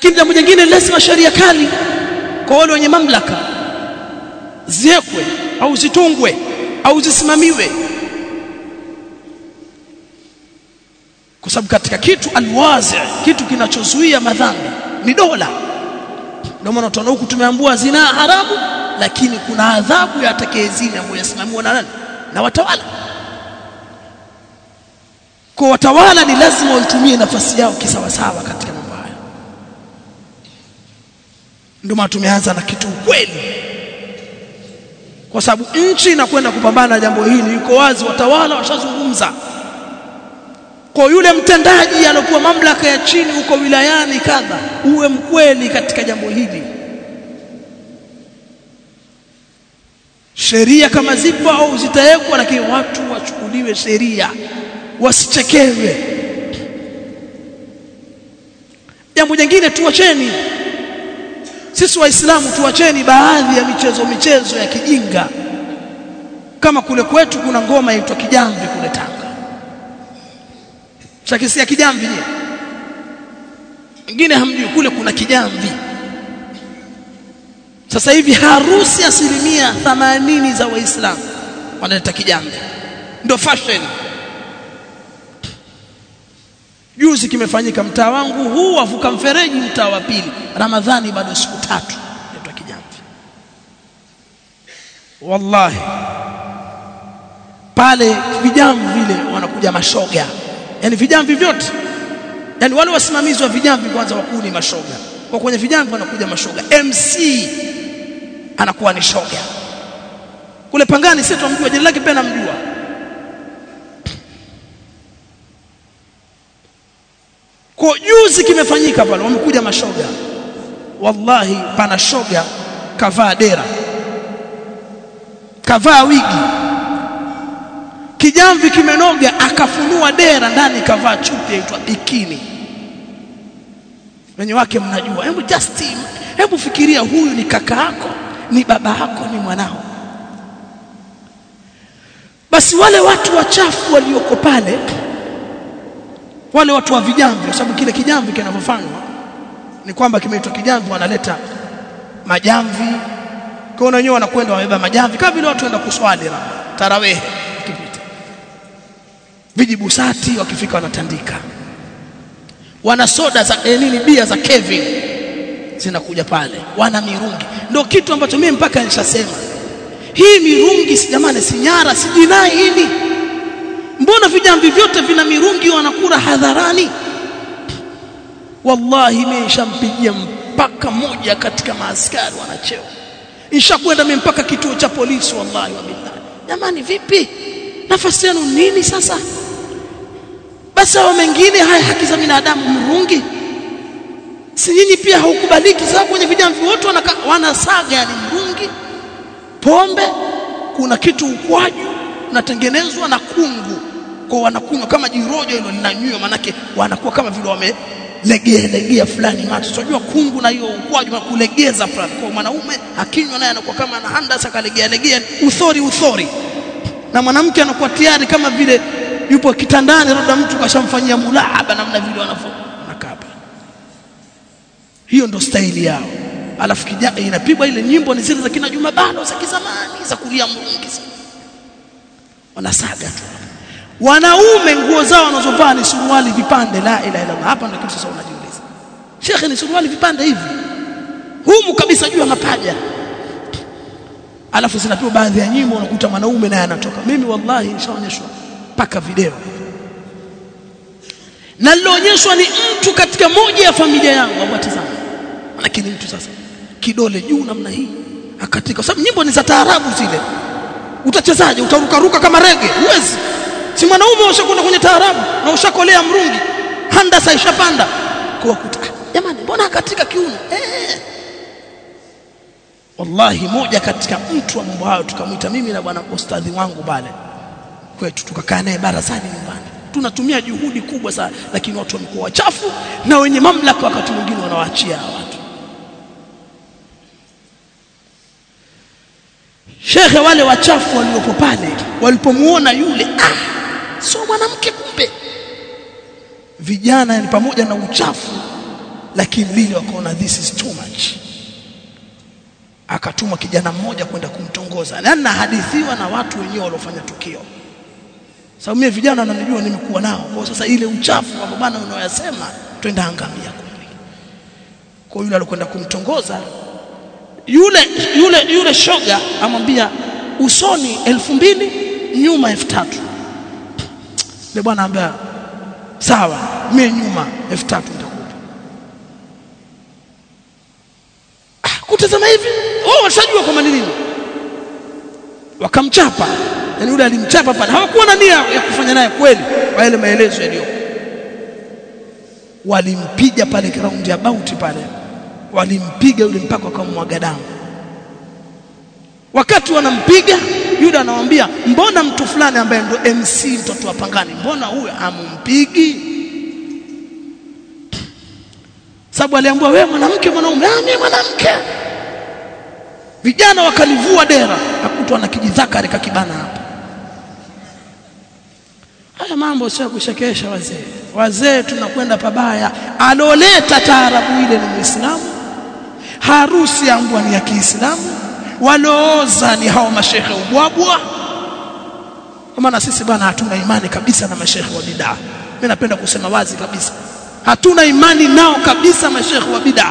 lakini jambo jingine lazima sheria kali kwa wale wenye mamlaka ziekwe au zitungwe au zisimamiwe kwa sababu katika kitu alwazi kitu kinachozuia madhambi ni dola ndio maana tunaona huku tumeambua zina haramu lakini kuna adhabu ya atakayezini ambayo yasimamiwa na nani na watawala kwa watawala ni lazima waitumie nafasi yao kisawasawa katika mambo haya ndio maana tumeanza na kitu ukweli kwa sababu nchi inakwenda kupambana na jambo hili yuko wazi watawala washazungumza kwa yule mtendaji aliyokuwa mamlaka ya chini huko wilayani kadha uwe mkweli katika jambo hili sheria kama zipo au zitawekwa lakini watu wachukuliwe sheria wasichekewe jambo jingine tuacheni sisi waislamu tuacheni baadhi ya michezo michezo ya kijinga kama kule kwetu kuna ngoma inaitwa kijamvi kule Tanga Shakisia kijamvi je wengine hamjui kule kuna kijamvi sasa hivi harusi asilimia 80 za waislamu wanaleta kijamvi ndio fashion juzi kimefanyika mtaa wangu huu wavuka mfereji mtaa wa pili ramadhani bado siku tatu inaitwa kijamvi wallahi pale vijamvi vile wanakuja mashoga yani vijamvi vyote yani wale wasimamizi wa vijamvi kwanza wakuu ni mashoga kwa kwenye vijamvi wanakuja mashoga MC anakuwa ni shoga kule pangani sisi tumjua jina lake pia namjua kwa juzi kimefanyika pale wamekuja mashoga wallahi pana shoga kavaa dera kavaa wigi kijamvi kimenoga akafunua dera ndani kavaa chupi yaitwa bikini wenye wake mnajua hebu just hebu fikiria huyu ni kaka yako ni baba yako ni mwanao basi wale watu wachafu walioko pale wale watu wa vijamvi kwa sababu kile kijamvi kinavyofanywa ni kwamba kimeitwa kijamvi wanaleta majamvi kwa wenyewe wanakwenda wamebeba majamvi kama vile watu waenda kuswali na tarawehe kipita vijibusati wakifika wanatandika wana soda za eh, nini bia za Kevin zinakuja pale wana mirungi ndio kitu ambacho mimi mpaka nishasema hii mirungi si jamani si nyara si jinai hili mbona vijamvi vyote vina mirungi wanakula hadharani wallahi mimi nishampigia mpaka moja katika maaskari wanacheo nishakwenda mimi mpaka kituo cha polisi wallahi wa billahi jamani vipi nafasi yenu nini sasa basi hao mengine haya haki za binadamu mrungi si nyinyi pia haukubaliki sababu kwenye vijamvi wote wanasaga yani mrungi pombe kuna kitu ukwaju unatengenezwa na kungu kwa wanakunywa kama jirojo hilo linanywa manake wanakuwa kama vile wamelegea legea fulani macho unajua kungu na hiyo ukwaju na kulegeza fulani kwa mwanaume akinywa naye anakuwa kama ana handasa kalegea legea uthori uthori na mwanamke anakuwa tayari kama vile yupo kitandani labda mtu kashamfanyia mulahaba namna vile wanafo nakapa hiyo ndo staili yao alafu kijana inapigwa ile nyimbo ni zile za kina Juma bado za kizamani za kulia mrungi wanasaga tu wanaume nguo zao wanazovaa ni suruali vipande la ila ila hapa ndio kitu sasa unajiuliza shekhe ni suruali vipande hivi humu kabisa juu ya mapaja alafu zinapigwa baadhi ya nyimbo unakuta mwanaume naye anatoka mimi wallahi nishaonyeshwa paka video na liloonyeshwa ni mtu katika moja ya familia yangu ambao tazama lakini mtu sasa kidole juu namna hii akatika sababu nyimbo ni za taarabu zile utachezaje utarukaruka kama rege huwezi si mwanaume ushakwenda kwenye taarabu na ushakolea mrungi handasa ishapanda kwa kuta jamani mbona katika kiuno eh wallahi moja katika mtu wa mambo hayo tukamwita mimi na bwana ustadhi wangu pale kwetu tukakaa naye barazani nyumbani tunatumia juhudi kubwa sana lakini watu wamekuwa wachafu na wenye mamlaka wakati mwingine wanawaachia watu shekhe wale wachafu waliopo pale walipomuona yule ah sio mwanamke kumbe vijana ni pamoja na uchafu lakini lile wakaona this is too much akatumwa kijana mmoja kwenda kumtongoza na nahadithiwa na watu wenyewe waliofanya tukio sababu mimi vijana wananijua nimekuwa nao kwa sasa ile uchafu wa bwana unaoyasema twenda angamia kweli kwa yule alikwenda kumtongoza yule yule yule shoga amwambia usoni elfu mbili nyuma elfu tatu yule bwana ambaye sawa mimi nyuma elfu tatu nitakupa ah, kutazama hivi wao washajua kwa nini wakamchapa yani yule alimchapa pale hawakuwa na nia ya kufanya naye kweli kwa yale maelezo yaliyo walimpiga pale ground ya bauti pale walimpiga yule mpaka wakamwaga damu wakati wanampiga yule anamwambia mbona mtu fulani ambaye ndo MC mtoto wa pangani mbona huyo amumpigi sababu aliambiwa wewe mwanamke mwanaume ah mimi mwanamke vijana wakalivua dera akutwa na kijidhakari kakibana hapa haya mambo sio kushekesha wazee wazee tunakwenda pabaya aloleta taarabu ile ni muislamu harusi yangu ni ya Kiislamu walooza ni hao mashehe ubwabwa kwa maana sisi bwana hatuna imani kabisa na mashehe wa bid'a mimi napenda kusema wazi kabisa hatuna imani nao kabisa mashehe wa bid'a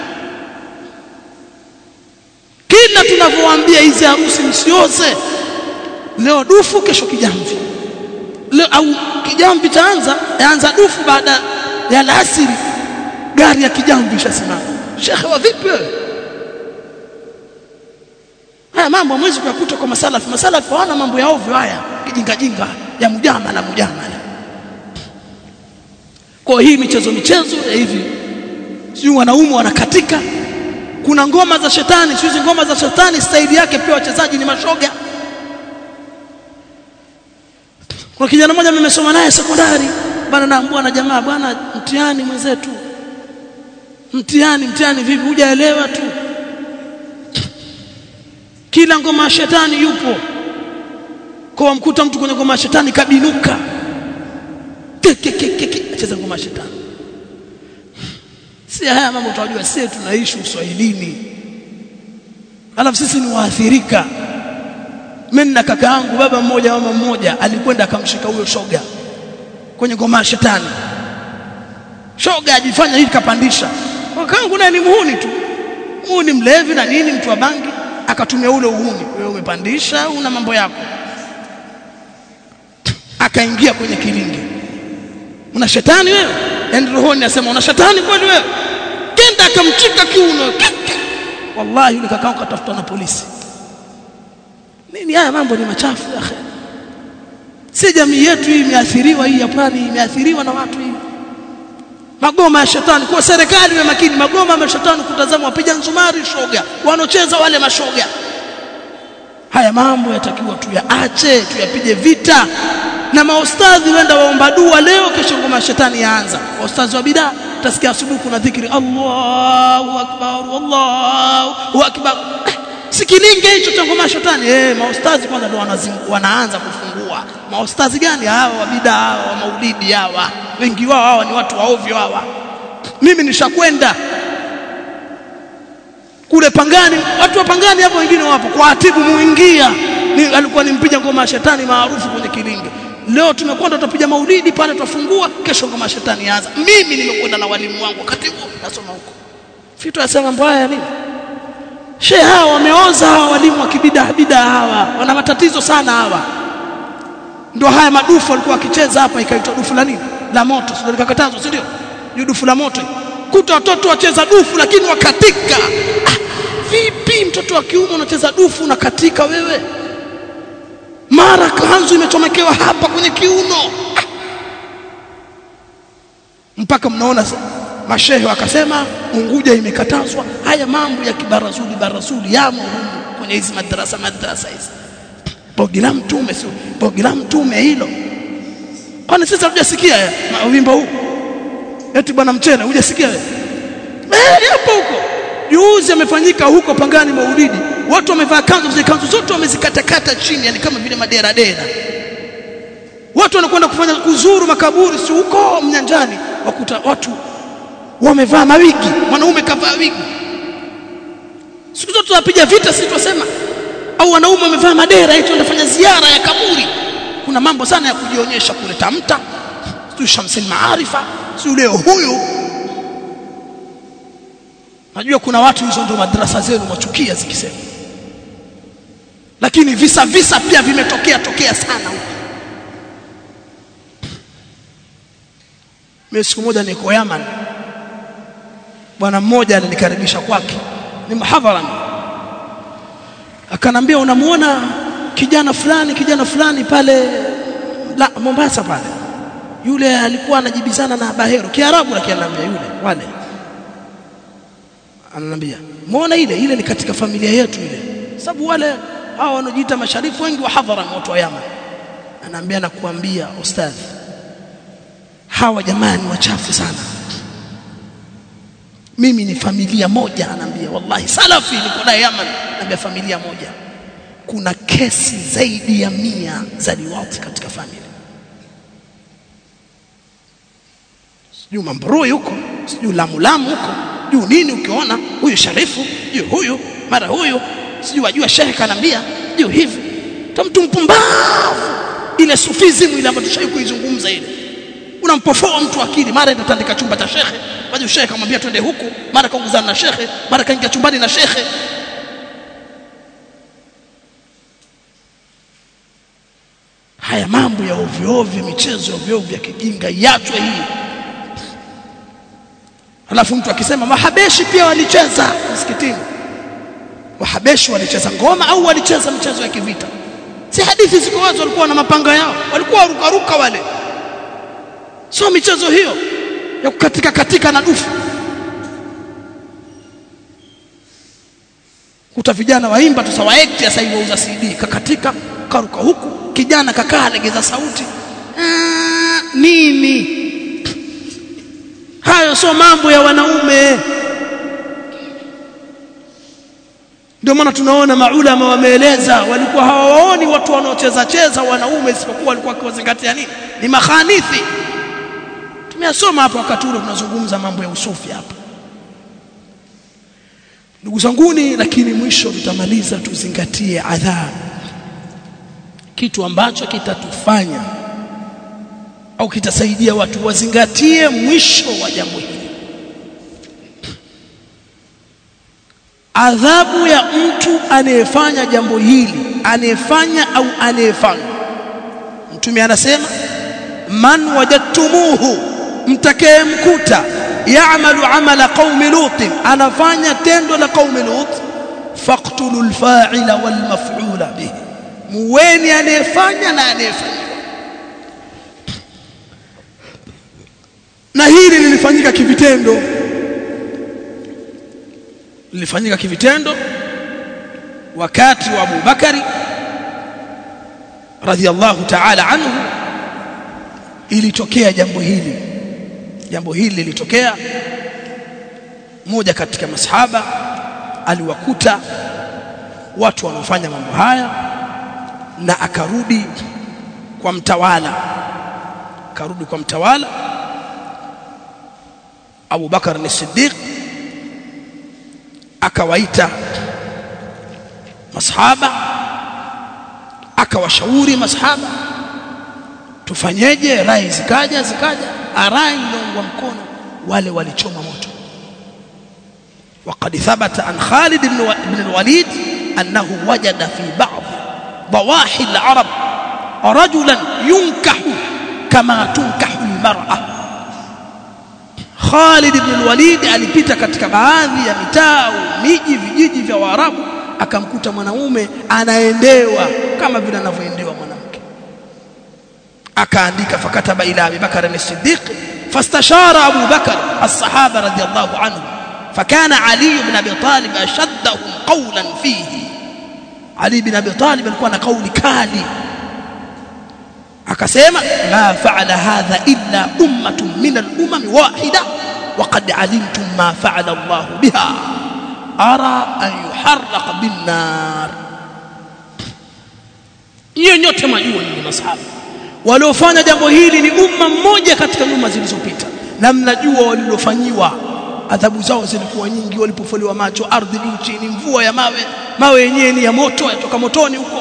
kila tunavyowaambia hizi harusi msioze leo dufu kesho kijamvi leo au kijamvi taanza yaanza dufu baada ya alasiri gari ya kijamvi ishasimama shekhe wa vipi wewe haya mambo hamwezi kuyakuta kwa masalafu masalafu hawana mambo ya ovyo haya kijinga jinga ya mujamala mujamala kwa hii michezo michezo ya hivi sio wanaume wanakatika kuna ngoma za shetani sio ngoma za shetani staili yake pia wachezaji ni mashoga kwa kijana mmoja nimesoma naye sekondari bana naambua na jamaa bwana mtihani mwenzetu mtihani mtihani vipi hujaelewa tu kila ngoma ya shetani yupo kwa mkuta mtu kwenye ngoma ya shetani kabinuka acheza ngoma ya shetani si haya mambo tunajua sisi tunaishi uswahilini alafu sisi ni waathirika mimi na kaka yangu baba mmoja mama mmoja alikwenda akamshika huyo shoga kwenye ngoma ya shetani shoga ajifanya hivi kapandisha kakaangu naye ni muhuni tu muhuni mlevi na nini mtu wa bangi akatumia ule uhuni wewe umepandisha una mambo yako akaingia kwenye kilingi una shetani wewe yani rohoni asema una shetani kweli wewe kenda akamchika kiuno wallahi yule kakao katafutwa na polisi nini haya mambo ni machafu ya akhi si jamii yetu hii imeathiriwa hii ya pwani imeathiriwa na watu hii magoma ya shetani kwa serikali iwe makini magoma ya shetani kutazama wapiga nzumari shoga wanocheza wale mashoga haya mambo yatakiwa tuyaache tuyapige vita na maustadhi wenda waomba dua leo kesho ngoma ya shetani yaanza waustadhi wa bidaa utasikia asubuhi kuna dhikri Allahu akbar Allahu akbar sikilinge hicho cha ngoma ya shetani eh maustadhi kwanza ndio wanaanza kufungua maustadhi gani hawa wa bidaa hawa wa maulidi hawa wengi wao hawa ni watu waovyo hawa mimi nishakwenda kule pangani watu wa pangani hapo wengine wapo kwa atibu muingia ni, alikuwa nimpiga ngoma ya shetani maarufu kwenye kilinge leo tumekwenda tutapiga maulidi pale tutafungua kesho ngoma ya shetani yaanza mimi nimekwenda na walimu wangu katibu nasoma huko vitu yasema mambo haya nini she hawa wameoza hawa walimu wa kibidaa bidaa hawa wana matatizo sana hawa ndio haya madufu walikuwa wakicheza hapa ikaitwa dufu la nini la moto sio likakatazwa si ndio ni dufu la moto kuta watoto wacheza dufu lakini wakatika ah, vipi mtoto wa kiume unacheza dufu unakatika wewe mara kanzu imechomekewa hapa kwenye kiuno ah. mpaka mnaona mashehe wakasema Unguja imekatazwa haya mambo ya kibarazuli barazuli yamo humu kwenye hizi madrasa madrasa hizi bogi la mtume sio bogi la mtume hilo kwani sisi hatujasikia wimbo huu eti bwana mchele hujasikia wewe eh hapo huko juzi amefanyika huko pangani maulidi watu wamevaa kanzu zile kanzu zote wamezikatakata chini yani kama vile madera dera watu wanakwenda kufanya kuzuru makaburi si huko mnyanjani wakuta watu wamevaa mawigi mwanaume kavaa wigi siku zote tunapiga vita sisi tunasema au wanaume wamevaa madera eti wanafanya ziara ya kaburi kuna mambo sana ya kujionyesha kule tamta sio shamsil maarifa sio leo huyu najua kuna watu hizo ndio madrasa zenu mwachukia zikisema lakini visa visa pia vimetokea tokea sana huko mimi siku moja niko Yaman bwana mmoja alinikaribisha kwake ni mhadhara akanambia unamuona kijana fulani kijana fulani pale la Mombasa pale yule alikuwa anajibizana na Bahero Kiarabu lakini ananiambia yule wale ananiambia muona ile ile ni katika familia yetu ile sababu wale hao wanaojiita masharifu wengi wa hadhara watu wa Yaman anaambia na kuambia ustadhi hawa jamani wachafu sana mimi ni familia moja anaambia wallahi salafi niko naye Yaman anaambia familia moja kuna kesi zaidi ya mia za liwati katika familia sijui mambroi huko sijui lamu lamu huko juu nini ukiona huyu sharifu juu huyu mara huyu sijui wajua shehe kanambia juu hivi mtu mpumbavu ile sufizimu ile ambayo tushai kuizungumza ile unampofoa mtu akili mara itatandika chumba cha shekhe baada shekhe akamwambia twende huku mara kaongozana na shekhe mara kaingia chumbani na shekhe haya mambo ya ovyo ovyo michezo ya ovyo ovyo ya kijinga iachwe hii alafu mtu akisema mahabeshi pia walicheza msikitini wahabeshi walicheza ngoma au walicheza mchezo ya kivita si hadithi ziko wazi walikuwa na mapanga yao walikuwa warukaruka wale sio michezo hiyo ya kukatika katika na dufu kuta vijana waimba tu sawa act sasa hivi wauza CD kakatika karuka huku kijana kakaa legeza sauti Aa, nini hayo sio mambo ya wanaume ndio maana tunaona maulama wameeleza walikuwa hawaoni watu wanaocheza cheza wanaume isipokuwa walikuwa wakiwazingatia nini ni makhanithi tumeyasoma hapa wakati ule tunazungumza mambo ya usufi hapa ndugu zanguni lakini mwisho tutamaliza tuzingatie adhabu kitu ambacho kitatufanya au kitasaidia watu wazingatie mwisho wa jambo hili adhabu ya mtu anayefanya jambo hili anayefanya au anayefanya mtume anasema man wajadtumuhu mtakayemkuta ya'malu amala qaumi lut anafanya tendo la qaumi lut faqtulu alfa'ila wal maf'ula bihi muweni anayefanya na anayefanya na hili lilifanyika kivitendo lilifanyika kivitendo wakati wa Abu Bakari radhiallahu ta'ala anhu ilitokea jambo hili jambo hili lilitokea mmoja katika masahaba aliwakuta watu wanaofanya mambo haya na akarudi kwa mtawala akarudi kwa mtawala Abu Bakar as-Siddiq akawaita masahaba akawashauri masahaba tufanyeje rai zikaja zikaja arai iliungwa mkono wale walichoma moto وقد ثبت عن خالد بن الوليد أنه وجد في بعض ضواحي العرب رجلا ينكح كما تنكح المرأة Khalid ibn al-Walid alipita katika baadhi ya mitaa miji vijiji vya Waarabu akamkuta mwanaume anaendewa kama vile anavyoendewa mwanamke akaandika fakataba ila Abi Bakar as-Siddiq fastashara Abu Bakar as-sahaba radiyallahu anhu فكان علي بن ابي طالب اشدهم قولا فيه علي بن ابي طالب alikuwa na kauli kali akasema ma fa'ala hadha illa ummatun min al-umam wahida وقد علمتم ما فعل الله بها أرى أن يحرق بالنار hiyo nyote majua ni masahaba waliofanya jambo hili ni umma mmoja katika nyuma zilizopita na mnajua walilofanyiwa adhabu zao zilikuwa nyingi walipofuliwa macho ardhi juu chini mvua ya mawe mawe yenyewe ni ya moto yatoka motoni huko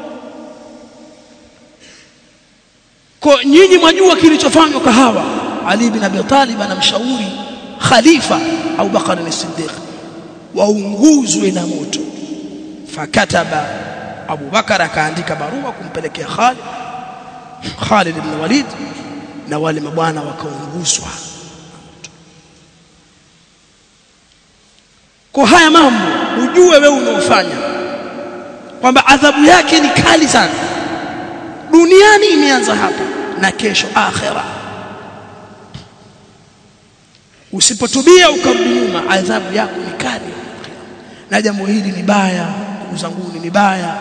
kwa nyinyi mwajua kilichofanywa kwa hawa Ali bin Abi Talib anamshauri khalifa Abu Bakar as-Siddiq waunguzwe na moto fakataba Abu Bakar akaandika barua kumpelekea Khalid Khalid ibn Walid na wale mabwana wakaunguzwa kwa haya mambo ujue wewe unaofanya kwamba adhabu yake ni kali sana duniani imeanza hapa na kesho akhera usipotubia ukarudi nyuma adhabu yako ni kali na jambo hili ni baya ndugu zangu ni baya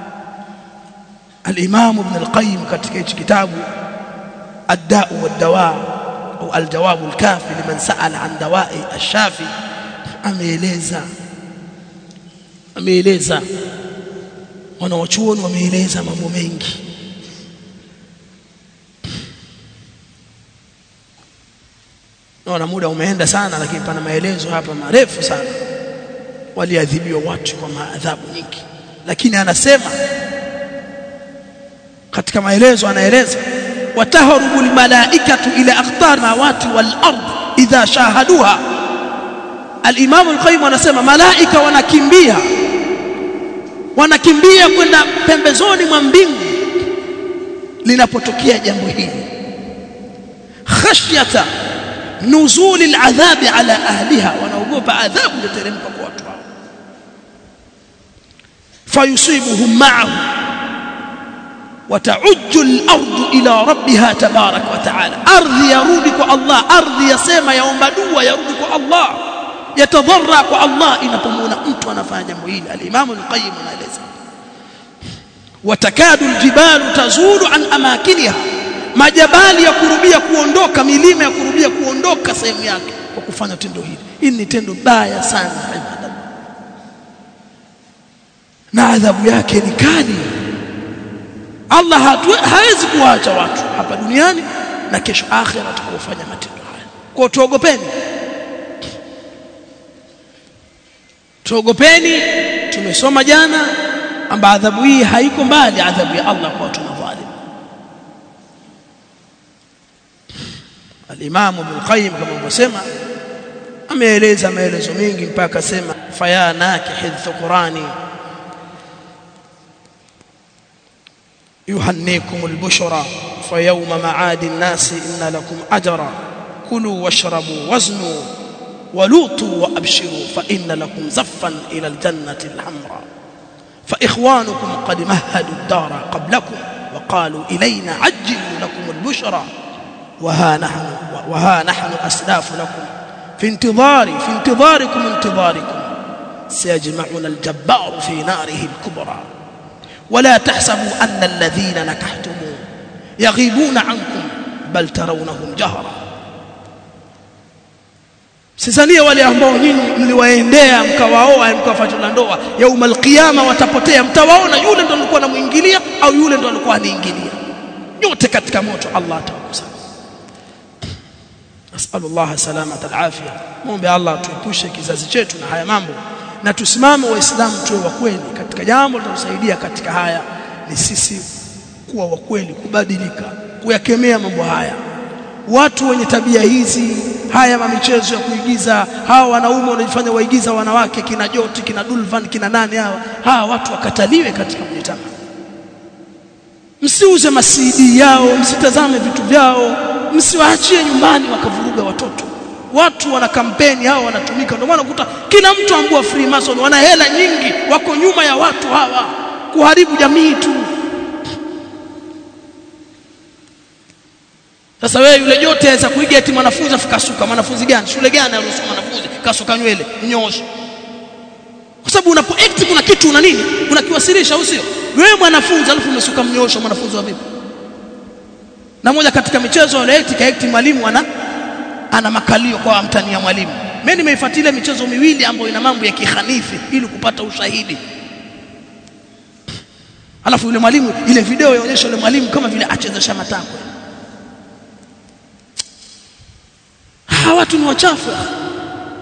al-Imam Ibn al-Qayyim katika hichi kitabu ad-da'u wad-dawa au al-jawab al-kafi liman sa'ala an dawa'i ash-shafi ameeleza ameeleza wanawachuoni wameeleza mambo mengi naona muda umeenda sana lakini pana maelezo hapa marefu sana waliadhibiwa watu kwa maadhabu nyingi lakini anasema katika maelezo anaeleza wataharubu almalaikatu ila aqtar mawati wal ard idha shahaduha al-imam al-qayyim anasema malaika wanakimbia wanakimbia kwenda pembezoni mwa mbingu linapotokea jambo hili khashyata nuzul al-adhab ala ahliha wanaogopa adhabu itateremka kwa watu hao fayusibuhum ma'ahu وتعج الارض الى ربها تبارك وتعالى ارض يرudi kwa Allah ardhi yasema yaomba dua yarudi kwa Allah yatadharra kwa Allah inapomwona mtu anafanya jambo hili al-Imam al-Qayyim anaeleza watakadu aljibalu tazulu an amakiniha majabali ya kurubia kuondoka milima ya kurubia kuondoka sehemu yake kwa kufanya tendo hili hili ni tendo baya sana na adhabu yake ni kali Allah hawezi kuwaacha watu hapa duniani na kesho akhira atakofanya matendo haya. Kwa tuogopeni. Tuogopeni tumesoma jana amba adhabu hii haiko mbali adhabu ya Allah kwa watu madhalim. Al-Imam Ibn Qayyim kama alivyosema ameeleza maelezo mengi mpaka sema faya nakihidh Qurani يهنيكم البشرى فيوم معاد الناس إن لكم أجرا كلوا واشربوا وزنوا ولوطوا وأبشروا فإن لكم زفا إلى الجنة الحمراء فإخوانكم قد مهدوا الدار قبلكم وقالوا إلينا عجلوا لكم البشرى وها نحن وها نحن أسلاف لكم في انتظار في انتظاركم انتظاركم سيجمعنا الجبار في ناره الكبرى ولا تحسبوا أن الذين نكحتم يغيبون عنكم بل ترونهم جهرا Sisanie wale ambao nyinyi mliwaendea mkawaoa mkawafuatilia ndoa yaumul qiyama watapotea mtawaona yule ndo alikuwa anamuingilia au yule ndo alikuwa aniingilia nyote katika moto Allah atawakusanya Nasallallahu salamata alafia muombe Allah tuepushe kizazi chetu na haya mambo na tusimame waislamu tuwe wa kweli katika jambo litalosaidia katika haya ni sisi kuwa wa kweli kubadilika kuyakemea mambo haya watu wenye tabia hizi haya mamichezo ya kuigiza hawa wanaume wanajifanya waigiza wanawake kina Joti kina Dulvan kina nani hawa hawa watu wakataliwe katika mjitama msiuze masidi yao msitazame vitu vyao msiwaachie nyumbani wakavuruga watoto watu wana kampeni hao wanatumika ndio maana ukuta kila mtu ambua Freemason wana hela nyingi wako nyuma ya watu hawa kuharibu jamii tu sasa wewe yule yote aweza kuiga eti mwanafunzi afikasuka mwanafunzi gani shule gani aliyosoma mwanafunzi kasuka nywele mnyosho kwa sababu unapo act kuna kitu una nini unakiwasilisha au sio wewe mwanafunzi alafu umesuka mnyosho mwanafunzi wa vipi na moja katika michezo ile act kaekti mwalimu ana ana makalio kwa mtania mwalimu mimi nimeifuatilia michezo miwili ambayo ina mambo ya kihanifi ili kupata ushahidi alafu yule mwalimu ile video yaonyesha yule mwalimu kama vile achezesha matako hawa watu ni wachafu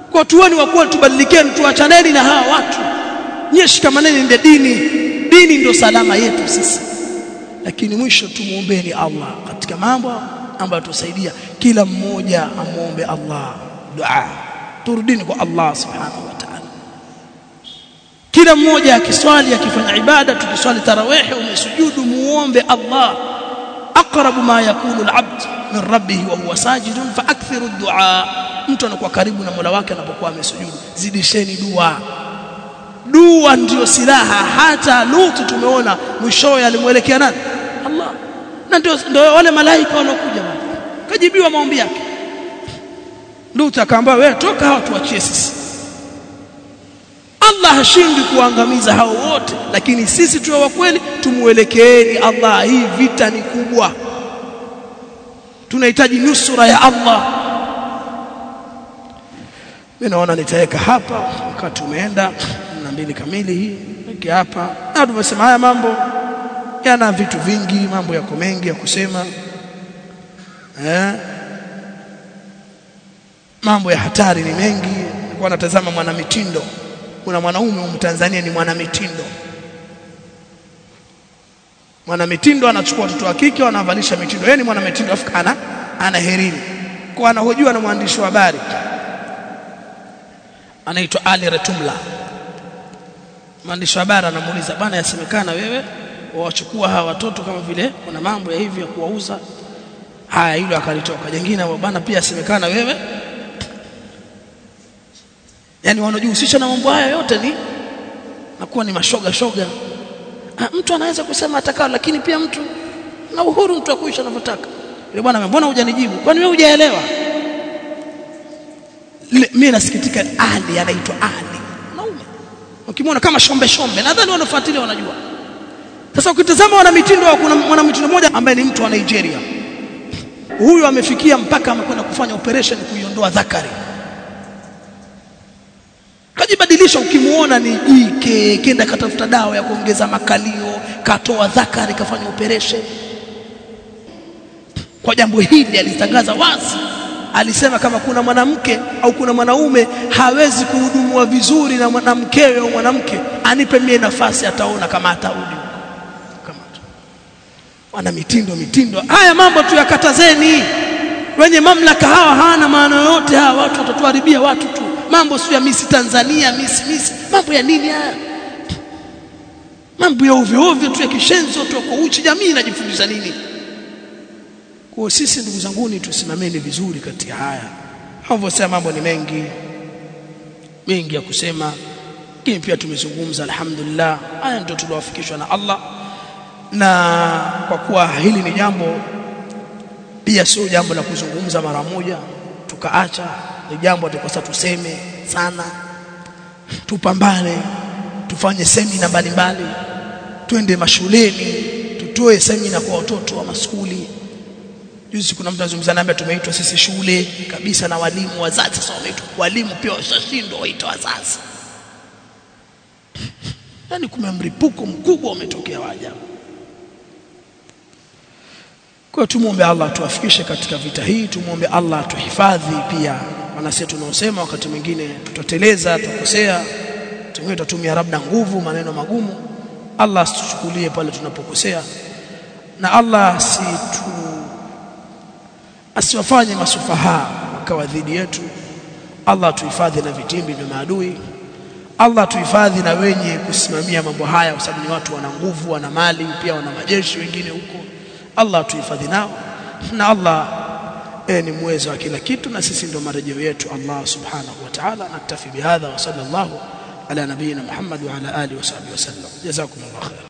kwa tuweni wa kweli tubadilikeni tuachaneni na hawa watu nyie shikamaneni ndio dini dini ndio salama yetu sisi lakini mwisho tumuombeeni Allah katika mambo ambayo tusaidia kila mmoja amuombe Allah dua turudini kwa Allah subhanahu wa ta'ala kila mmoja akiswali akifanya ibada tukiswali tarawih umesujudu muombe Allah aqrabu ma yakunu al-abd min rabbih wa huwa sajidun fa akthiru ad-du'a mtu anakuwa karibu na Mola wake anapokuwa amesujudu zidisheni dua dua ndiyo silaha hata Lutu tumeona mwishowe alimwelekea nani Allah na ndio ndio wale malaika walokuja bwana kajibiwa maombi yake Lutu akaambia wewe toka hao tuachie sisi Allah hashindi kuangamiza hao wote lakini sisi tuwe wa kweli tumuelekeeni Allah hii vita ni kubwa tunahitaji nusura ya Allah mimi naona nitaweka hapa wakati umeenda na mbili kamili hii weke hapa na tumesema haya mambo yana vitu vingi mambo yako mengi ya kusema eh mambo ya hatari ni mengi nilikuwa natazama mwanamitindo kuna mwanaume Mtanzania ni mwanamitindo mwanamitindo anachukua watoto wa kike wanavalisha mitindo yeye ni mwanamitindo afu ana ana herini kwa anahojiwa na mwandishi wa habari anaitwa Ali Retumla mwandishi wa habari anamuuliza bwana yasemekana wewe wawachukua hawa watoto kama vile kuna mambo ya hivi ya kuwauza haya hilo akalitoka jingine bwana pia yasemekana wewe yani wanajihusisha na mambo haya yote ni nakuwa ni mashoga shoga ha, mtu anaweza kusema atakao lakini pia mtu na uhuru mtu akuisha anavyotaka yule bwana mbona hujanijibu kwani wewe hujaelewa mimi nasikitika Ali anaitwa Ali mwanaume ukimwona kama shombe shombe nadhani wanafuatilia wanajua sasa ukitazama wana mitindo kuna mwana mitindo mmoja ambaye ni mtu wa Nigeria huyu amefikia mpaka amekwenda kufanya operation kuiondoa dhakari kajibadilisha ukimuona ni jike kenda katafuta dawa ya kuongeza makalio katoa dhakari kafanya operation kwa jambo hili alitangaza wazi alisema kama kuna mwanamke au kuna mwanaume hawezi kuhudumua vizuri na mwanamkewe au mwanamke anipe mie nafasi ataona kama atarudi kama wana mitindo mitindo haya mambo tu yakatazeni wenye mamlaka hawa hawana maana yoyote hawa watu watatuharibia watu tu mambo sio ya misi Tanzania misi misi mambo ya nini haya mambo ya ovyo ovyo tu ya kishenzi tu kwa uchi jamii inajifundisha nini kwa sisi ndugu zanguni tusimameni vizuri katika haya hapo sema mambo ni mengi mengi ya kusema lakini pia tumezungumza alhamdulillah haya ndio tuliowafikishwa na Allah na kwa kuwa hili ni jambo pia sio jambo la kuzungumza mara moja tukaacha ni jambo atakosa tuseme sana tupambane tufanye semina mbalimbali twende mashuleni tutoe semina kwa watoto wa maskuli juzi kuna mtu anazungumza nami tumeitwa sisi shule kabisa na walimu wazazi sasa wameitwa walimu pia washashindwa waitwa wazazi yani kuna mripuko mkubwa umetokea wajabu kwa tumuombe Allah tuafikishe katika vita hii tumuombe Allah tuhifadhi pia maana sisi tunaosema wakati mwingine tutateleza tukosea tumwe tutumia labda nguvu maneno magumu Allah asituchukulie pale tunapokosea na Allah situ asiwafanye masufaha wakawa dhidi yetu Allah tuhifadhi na vitimbi vya maadui Allah tuhifadhi na wenye kusimamia mambo haya kwa sababu ni watu wana nguvu wana mali pia wana majeshi wengine huko Allah tuhifadhi nao na Allah e, ni muweza wa kila kitu na sisi ndio marejeo yetu Allah subhanahu wa ta'ala naktafi bihadha wa sallallahu ala nabiyina Muhammad wa ala alihi wa sahbihi wasallam jazakumullahu khair